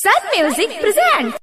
Sun Music presents.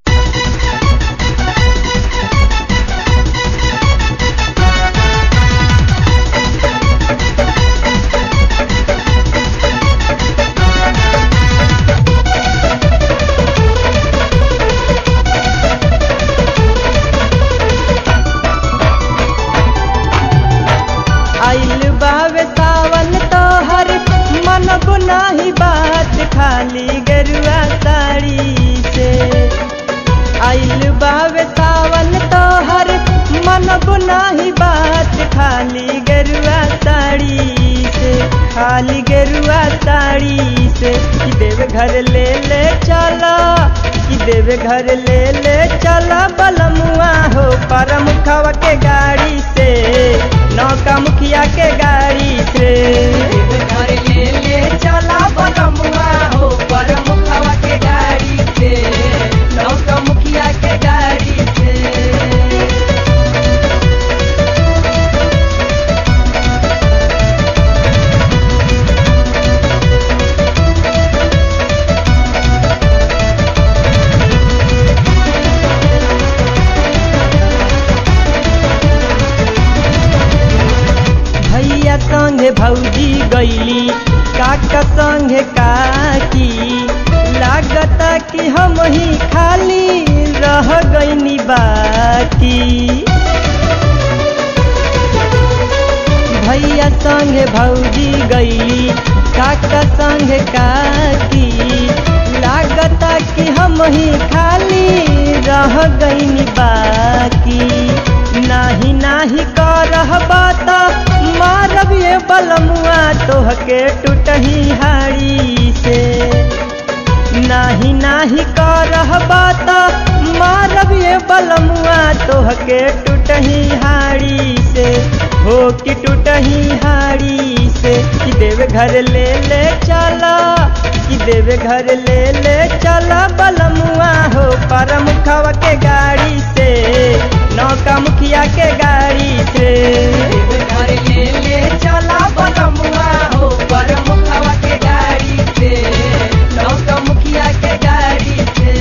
आइल बावे सावन तोहर मन गुनाही बात खाली गरुआ साड़ी से आइल बावे सावन तोहर मन गुनाही बात खाली गरुआ साड़ी से खाली गरुआ साड़ी से कि देव घर ले ले चला कि देव घर ले ले चला बलमुआ हो परम खवा के गाड़ी से नौका मुखिया के गाड़ी से घर ले ले चला बलमुआ हो परम खवा के गाड़ी से नौका मुखिया के गाड़ी से भैया संगे भौजी गईली काका संगे काकी लागता कि हम ही खाली रह गईनी बाकी भैया संगे भौजी गईली काका संगे काकी लागता कि हम ही खाली रह गईनी बाकी नाही नाही करह बात मारब ये बलमुआ तोहके टूटही हाड़ी से नाही नाही करह बात मारब ये बलमुआ तोहके टूटही हाड़ी से हो कि टूटही हाड़ी से कि देव घर ले ले चला कि देव घर ले ले चला बलमुआ हो परम खवा के गाड़ी से नौका मुखिया के गाड़ी से घर ले ले चला बलमुआ हो परम खवा के गाड़ी से नौका मुखिया के गाड़ी से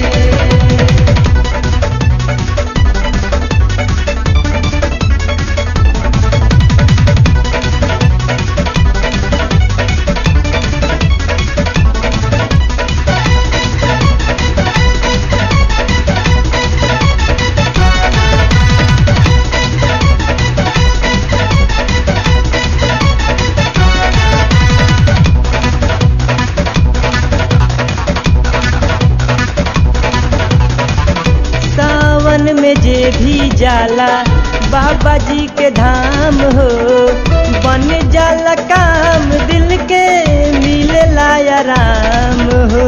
सावन में जे भी जाला बाबा जी के धाम हो बन जाला काम दिल के मिले आराम हो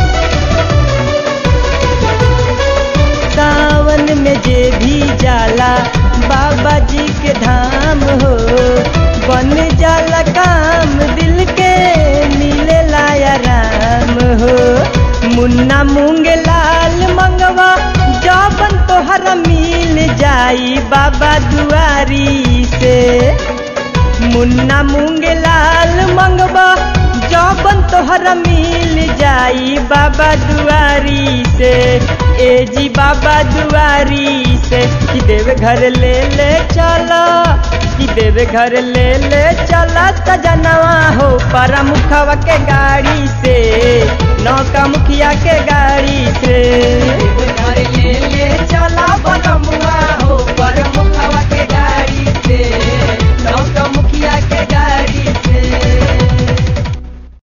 सावन में जे भी जाला बाबा जी के धाम हो बन जाला काम दिल के मिले आराम हो मुन्ना मूंग लाल मंगवा जबन तोहरा मिल जाई बाबा दुआरी से मुन्ना मूंग लाल मंगवा जबन तोहरा मिल जाई बाबा दुआरी से ए जी बाबा दुआरी से कि देव घर ले ले चला कि देव घर ले ले चला सजनवा हो परमुखवा के गाड़ी से नौका मुखिया के गाड़ी से